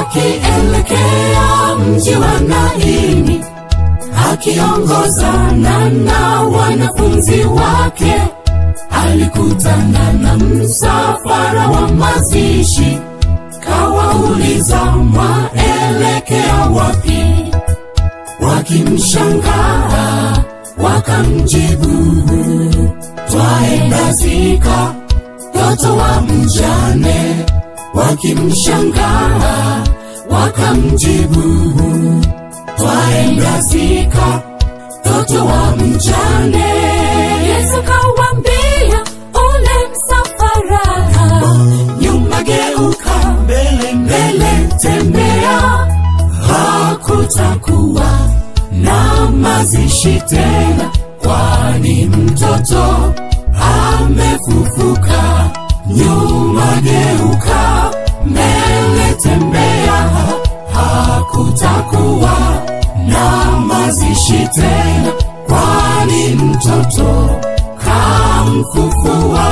akielekea mji wa Naini, akiongozana na wanafunzi wake, alikutana na msafara wa mazishi, kawauliza mwaelekea wapi? Wakimshangaa wakamjibu, twaenda zika mtoto wa mjane. Wakimshangaa wakamjibu, twaenda zika mtoto wa mjane. Yesu kawambia ule msafara, nyuma geuka, mbele mbele tembea, hakutakuwa na mazishi tena, kwani mtoto amefufuka. Nyuma geuka, mbele tembea, hakutakuwa na mazishi tena, kwani mtoto kamfufua,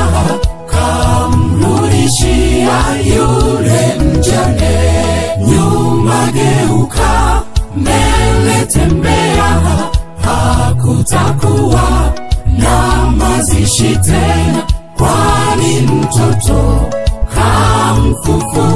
kamrudishia yule mjane. Nyuma geuka, mbele tembea, hakutakuwa na mazishi tena, kwani mtoto kamfufua